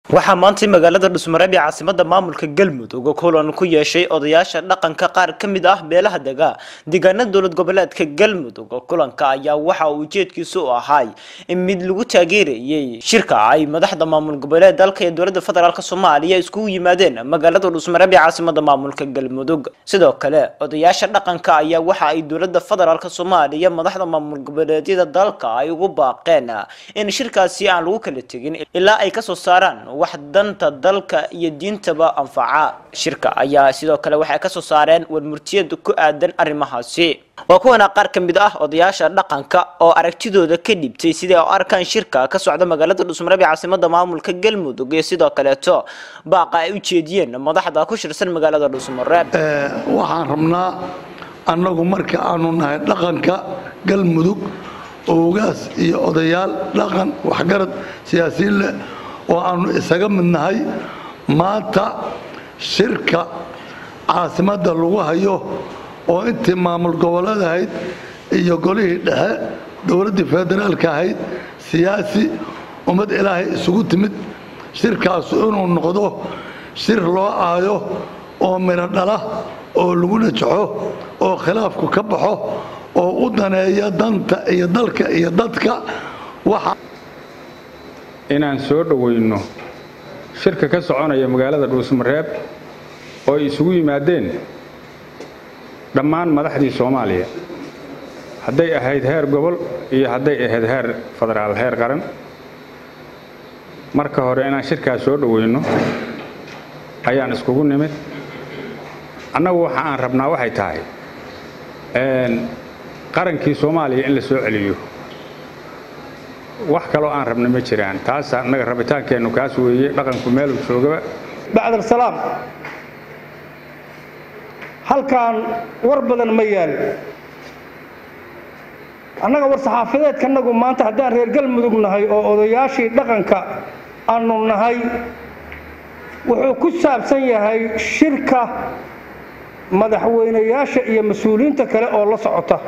waxaa maantay magaalada dhusmareeb ee caasimada maamulka galmudug kulan ku yeeshay odayaasha dhaqanka qaar ka mid ah beelaha dega deegaanada dowlad goboleedka galmudug kulanka ayaa waxa uu ujeedkiisu u ahay in mid lagu taageerayay shirka ay madaxda maamul goboleed dalka iyo dowlada federaalk soomaaliya iskugu yimaadeen magaalada dhusmareeb ee caasimada maamulka galmudug sidoo kale odayaasha dhaqanka ayaa waxa ay dowlada federaalk soomaaliya madaxda maamul goboleedyada dalka ay ugu baaqeen in shirkaasi aan lagu kala tegin ilaa ay kasoo saaraan wax danta dalka iyo diintaba anfaca shirka ayaa sidoo kale waxay kasoo saareen warmurtiyad ku aadan arrimahaasi waa kuwana qaar ka mid ah odayaasha dhaqanka oo aragtidooda ka dhibtay siday u arkaan shirka ka socda magaalada dhusmareeb ee caasimada maamulka galmudug iyo sidoo kaleeto baaqa ay u jeediyeen madaxda ku shirsan magaalada dhusmareeb waxaan rabnaa annagu marka aanu nahay dhaqanka galmudug oogaas iyo odayaal dhaqan waxgarad siyaasiyiin leh oo aanu isaga mid nahay maanta shirka caasimadda lagu hayo oo intii maamul goboleed ahayd iyo golihii dhexe dowladdii federaalka ahayd siyaasi ummad ilaahay isugu timid shirkaasu inuu noqdo shir loo aayo oo midho dhala oo lagu najaxo oo khilaafku ka baxo oo u daneeya danta iyo dalka iyo dadka waxa inaan soo dhowayno shirka ka soconaya magaalada dhuusmareeb oo ay isugu yimaadeen dhammaan madaxdii soomaaliya hadday ahayd heer gobol iyo hadday ahayd heer federaal heer qaran marka hore inaan shirkaas soo dhowayno ayaan iskugu nimid annagu waxa aan rabnaa waxay tahay qarankii soomaaliya in la soo celiyo wax kaloo aan rabna ma jiraan taas annaga rabitaankeennu kaas weeye dhaqanku meeluu joogaba bacdalsalaam halkaan war badan ma yaal annaga war saxaafadeedkanagu maanta haddaan reer galmudug nahay oo odayaashii dhaqanka aanu nahay wuxuu ku saabsan yahay shirka madaxweynayaasha iyo mas-uuliyiinta kale oo la socota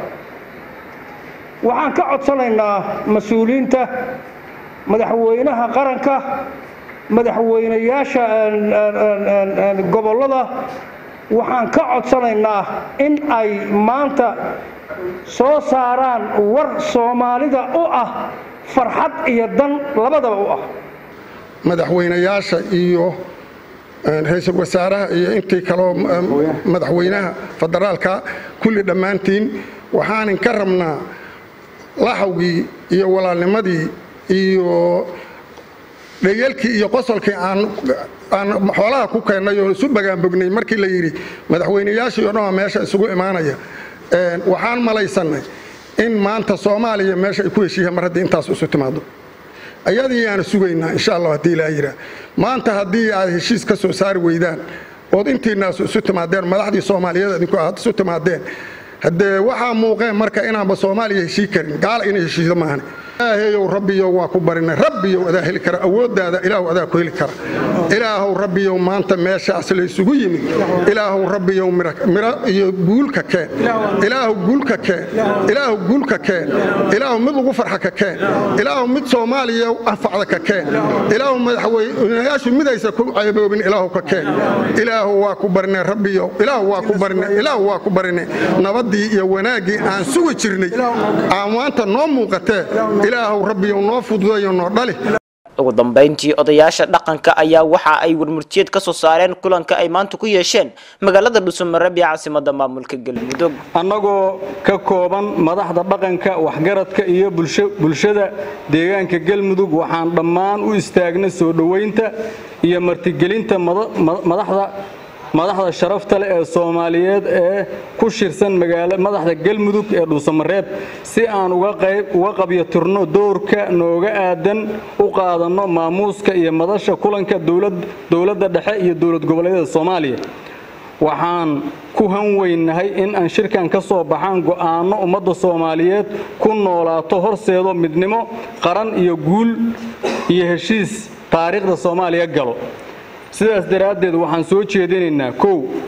waxaan ka codsanaynaa mas-uuliyiinta madaxweynaha qaranka madaxweynayaasha gobollada waxaan ka codsanaynaa in ay maanta soo saaraan war soomaalida u ah farxad iyo dan labadaba u ah madaxweynayaasha iyo ra-iisul wasaaraha iyo intii kaloo madaxweynaha federaalka kulli dhammaantiin waxaanin ka rabnaa laxawgii iyo walaalnimadii iyo dhayeelkii iyo qosolkii aan xoolaha ku keennay oo isu bagaanbognay markii la yidhi madaxweynayaashii o dhan waa meesha isugu imaanaya waxaan malaysannay in maanta soomaaliya meesha ay ku heshiiyeen mar haddii intaas isu timaado ayadii yaana sugaynaa insha allah haddii ilaa yiraa maanta haddii aad heshiis ka soo saari weydaan ood intiinaasu isu timaadeen madaxdii soomaaliyeed idinku aad isu timaadeen haddee waxaa muuqeen marka inaanba soomaaliya heshii karin gaala inay heshiido maahane ilaahayow rabbiyow waa ku barinay rabbiyow adaa heli kara awooddaada ilaahu adaa ku heli kara ilaahow rabbiyow maanta meeshaas laysugu yimid ilaahow rabbiyow miro iyo guulka keen ilaahu guulka keen ilaahu guulka keen ilaahu mid lagu farxa ka keen ilaahu mid soomaaliya anfacda ka keen ilaahu madaxweynayaashu midaysa ku ceeboobin ilaahu ka keen ilaahu waa ku barinay rabbiyow ilaahu waa ku barinay ilaahu waa ku barinay nabadii iyo wanaaggii aan sugi jirnay aan maanta noo muuqatee ilaahu rabbiyow noo fududayo noo dhali ugu dambeyntii odayaasha dhaqanka ayaa waxa ay warmurtiyeed ka soo saareen kulanka ay maanta ku yeesheen magaalada dhuusamareeb ee caasimada maamulka galmudug annagoo ka kooban madaxda dhaqanka waxgaradka iyo bulshada deegaanka galmudug waxaan dhammaan u istaagnay soo dhoweynta iyo martigelinta madaxda madaxda sharafta leh ee soomaaliyeed ee ku shirsan madaxda galmudug ee dhuusamareeb si aan uga qabyatirno doorka nooga aadan u qaadanno maamuuska iyo madasha kulanka dowladda dhexe iyo dowlad goboleedyada soomaaliya waxaan ku hanweynahay in aan shirkan ka soo baxaan go'aanno ummadda soomaaliyeed ku noolaato horseedo midnimo qaran iyo guul iyo heshiis taariikhda soomaaliya galo sidaas daraaddeed waxaan soo jeedinaynaa kow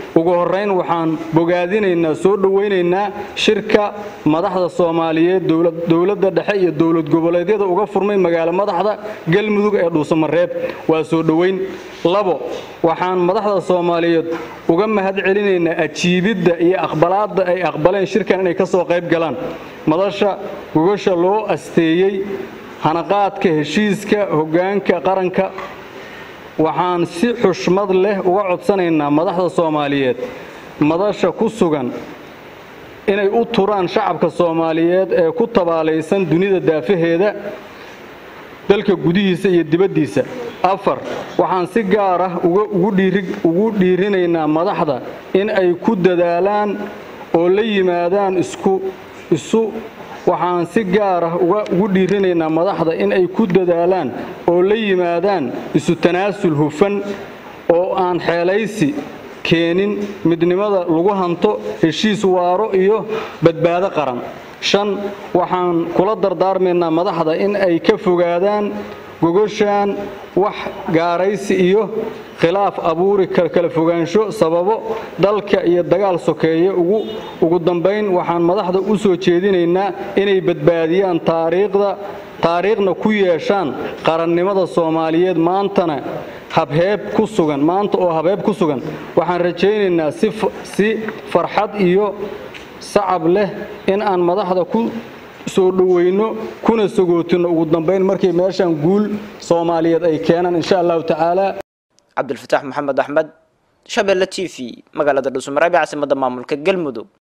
ugu horeyn waxaan bogaadinaynaa soo dhowaynaynaa shirka madaxda soomaaliyeed dowladda dhexe iyo dowlad goboleedyada uga furmay magaalo madaxda galmudug ee dhuusamareeb waa soo dhowayn labo waxaan madaxda soomaaliyeed uga mahad celinaynaa ajiibidda iyo aqbalaadda ay aqbaleen shirkan inay ka soo qayb galaan madasha gogasha loo asteeyey hanaqaadka heshiiska hoggaanka qaranka waxaan si xushmad leh uga codsanaynaa madaxda soomaaliyeed madasha ku sugan inay u turaan shacabka soomaaliyeed ee ku tabaalaysan dunida daafaheeda dalka gudihiisa iyo dibaddiisa afar waxaan si gaar ah ugu dhiirinaynaa madaxda in ay ku dadaalaan oo la yimaadaan isu waxaan si gaar ah ugu dhiirinaynaa madaxda in ay ku dadaalaan oo la yimaadaan isu tanaasul hufan oo aan xeelaysi keenin midnimada lagu hanto heshiis waaro iyo badbaado qaran shan waxaan kula dardaarmaynaa madaxda in ay ka fogaadaan gogoshaan wax gaaraysi iyo khilaaf abuuri kala fogaansho sababo dalka iyo dagaal sokeeye ugu dambayn waxaan madaxda u soo jeedinaynaa inay badbaadiyaan taariikhda taariikhna ku yeeshaan qarannimada soomaaliyeed maantana habheeb ku sugan maanta oo habheeb ku sugan waxaan rajaynaynaa si farxad iyo sacab leh in aan madaxda ku soo dhoweyno kuna sagootinno ugu dambayn markii meeshaan guul soomaaliyeed ay keenaan insha allahu tacaala cabdulfataax maxamed axmed shabeelle t v magaalada dhuusamareeb ee caasimadda maamulka galmudug